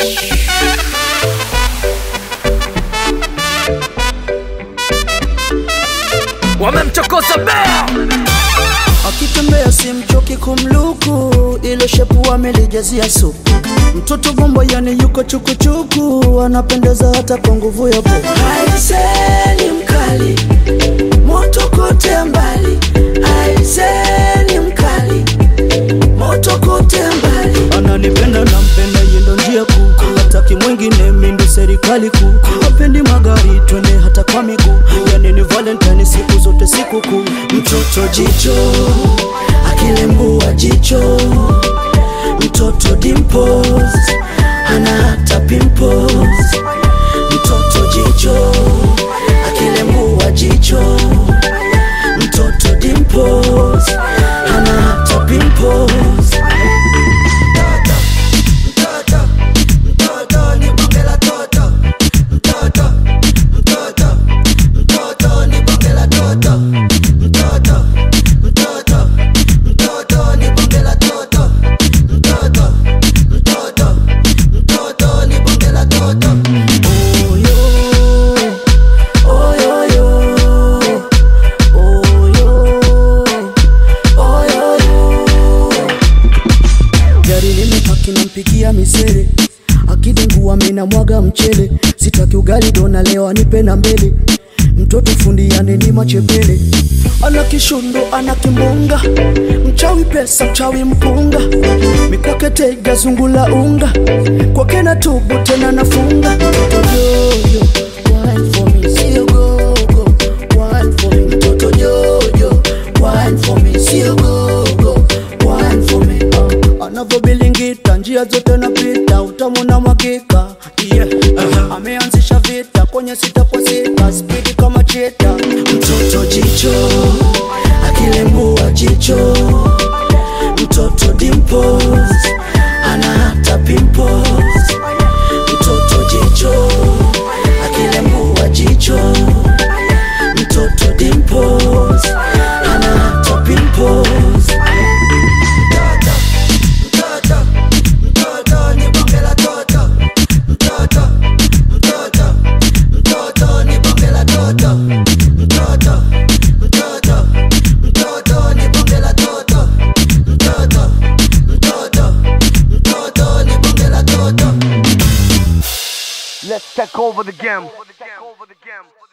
wamemchokoza bea akitembea simchoki kumluku, ile shepu amelijazia supu. Mtoto bombo yani yuko chukuchuku, anapendeza hata kwa nguvu ya popo. Aiseni mkali, moto kote mbali. Aiseni mkali, moto kote mbali. Ananipenda nampenda, yendo njia kuu, hataki mwingine, mindo serikali kuu. Hapendi magari, twende hata kwa miguu, yani ni Valentine siku zote siku kuu. Mtoto jicho akilembua jicho, mtoto dimples hana hata pimples. Mtoto jicho akilembua jicho, mtoto dimples hana hata pimples. Mtoto, mtoto, mtoto ni bonge la toto. Mtoto, mtoto, mtoto ni bonge la toto. Mtoto, mtoto, mtoto ni bonge la toto. Mtoto, mtoto, mtoto ni bonge la toto. Oyo, oyoyo, oyo, oyoyo. Gari limepaki nampikia misere akidengua mina mwaga mchele sitaki ugali dona leo anipe na mbele mtoto fundi yani ni machepele ana kishundo ana kimbunga mchawi pesa mchawi mpunga mikwake tega zungula unga kwake na tubu tena nafunga mtoto jojo wine for me sio gogo wine for me mtoto jojo wine for me sio gogo wine for me uh, anavyobilingita njia zote napita utamu na mwakika yeah. uh, ameanzisha vita kwenye sita kwa sita spidi kama cheta mtoto jicho akilembua jicho mtoto dimples ana hata pimples mtoto jicho akilembua jicho mtoto dimples ana hata pimples mtoto mtoto mtoto ni bonge la toto mtoto mtoto mtoto ni bonge la toto mtoto mtoto mtoto ni bonge la toto mtoto mtoto mtoto ni bonge la toto let's take over the game